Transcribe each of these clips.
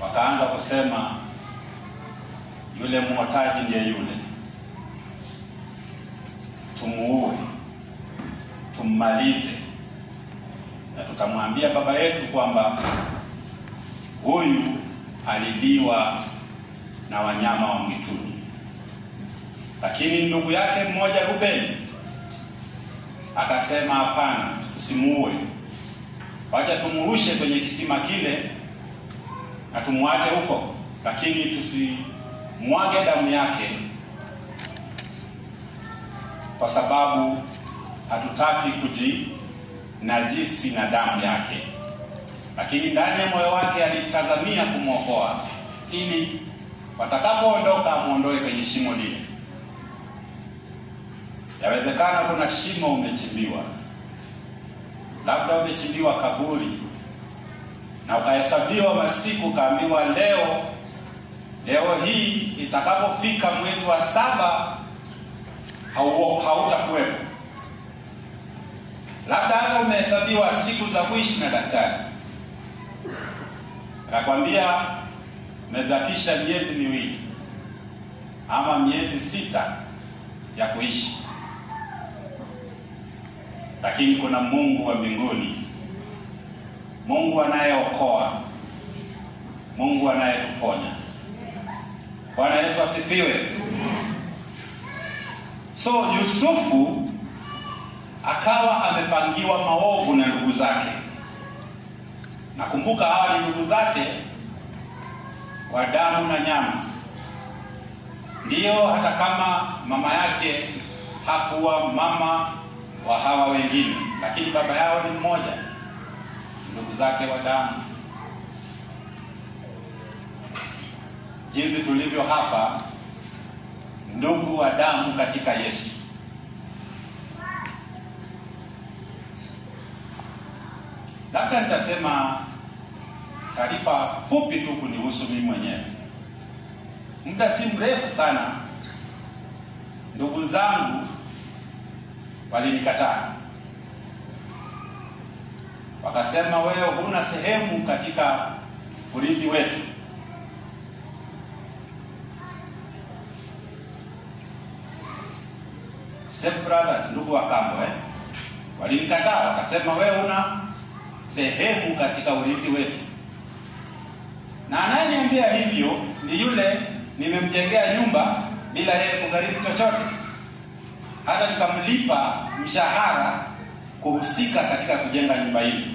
wakaanza kusema yule mwotaji ndiye yule, tumuue, tummalize, na tukamwambia baba yetu kwamba huyu aliliwa na wanyama wa mwituni. Lakini ndugu yake mmoja Rubeni akasema hapana, tusimuue, wacha tumrushe kwenye kisima kile na tumwache huko, lakini tusimwage damu yake, kwa sababu hatutaki kujinajisi na damu yake. Lakini ndani ya moyo wake alitazamia kumwokoa ili watakapoondoka amwondoe kwenye shimo lile. Yawezekana kuna shimo umechimbiwa, labda umechimbiwa kaburi na ukahesabiwa masiku, ukaambiwa leo leo hii itakapofika mwezi wa saba hautakuwepo. Labda hata umehesabiwa siku za kuishi na daktari, nakwambia umebakisha miezi miwili ama miezi sita ya kuishi, lakini kuna Mungu wa mbinguni, Mungu anayeokoa, Mungu anayetuponya. Bwana Yesu asifiwe. So Yusufu akawa amepangiwa maovu na ndugu zake. Nakumbuka hawa ni ndugu zake wa damu na nyama. Ndiyo, hata kama mama yake hakuwa mama wa hawa wengine, lakini baba yao ni mmoja, ndugu zake wa damu. Jinsi tulivyo hapa, ndugu wa damu katika Yesu. Labda nitasema taarifa fupi tu kunihusu mimi mwenyewe. Muda si mrefu sana, ndugu zangu walinikataa, wakasema, wewe huna sehemu katika urithi wetu. Step brothers, ndugu wa kambo eh? Walinikataa, wakasema, wewe huna sehemu katika urithi wetu na anayeniambia hivyo ni yule nimemjengea nyumba bila yeye kugharimu chochote, hata nikamlipa mshahara kuhusika katika kujenga nyumba hili,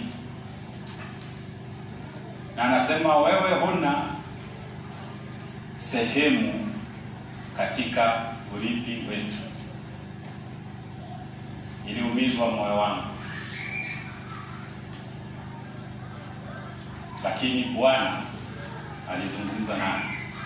na anasema wewe huna sehemu katika urithi wetu. Iliumizwa moyo wangu, lakini Bwana alizungumza nami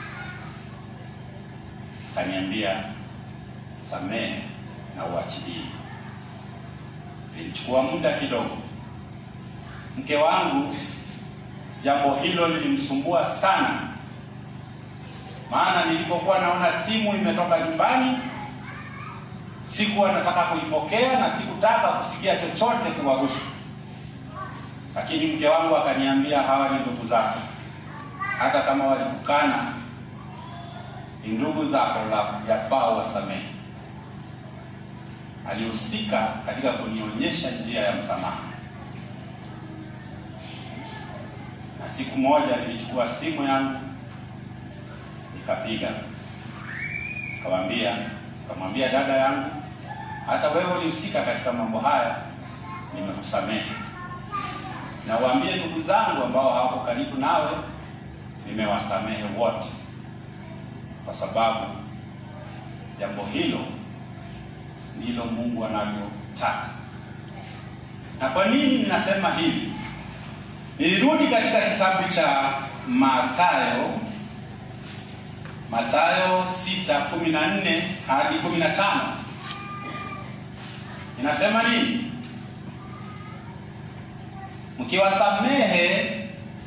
kaniambia, samehe na uachilie. Ilichukua muda kidogo. Mke wangu jambo hilo lilimsumbua sana, maana nilipokuwa naona simu imetoka nyumbani sikuwa nataka kuipokea na sikutaka kusikia chochote kuwahusu, lakini mke wangu akaniambia, hawa ni ndugu zako hata kama walikukana ni ndugu zako, yafaa wasamehe. Alihusika katika kunionyesha njia ya msamaha, na siku moja nilichukua simu yangu nikapiga, nikamwambia nikamwambia dada yangu, hata wewe ulihusika katika mambo haya, nimekusamehe, na waambie ndugu zangu ambao hawako karibu nawe nimewasamehe wote, kwa sababu jambo hilo ndilo Mungu anavyotaka. Na kwa nini ninasema hivi? Nilirudi katika kitabu cha Mathayo, Mathayo 6:14 hadi 15. Inasema nini? Mkiwasamehe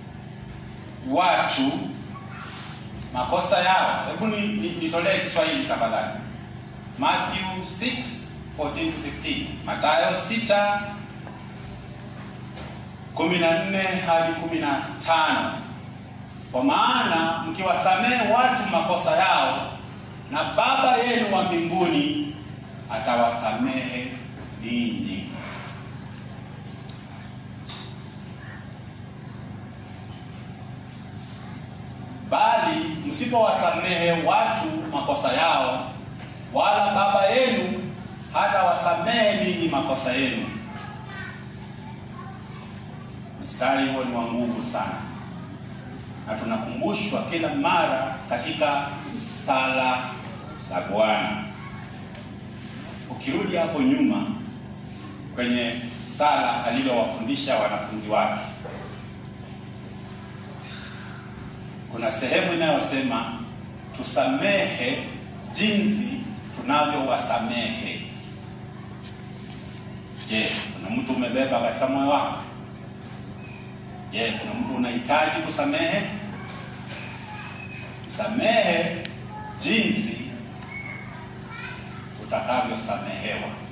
watu makosa yao. Hebu nitolee Kiswahili tafadhali. Matthew 6:14-15. Mathayo 6 14 hadi 15. kwa maana mkiwasamehe watu makosa yao, na Baba yenu wa mbinguni atawasamehe ninyi. Bali msipowasamehe watu makosa yao, wala Baba yenu hata wasamehe ninyi makosa yenu. Mstari huo ni wa nguvu sana, na tunakumbushwa kila mara katika sala la Bwana. Ukirudi hapo nyuma kwenye sala alilowafundisha wanafunzi wake, kuna sehemu inayosema tusamehe jinsi tunavyowasamehe. Je, kuna mtu umebeba katika moyo wako? Je, kuna mtu unahitaji kusamehe? Samehe jinsi utakavyosamehewa.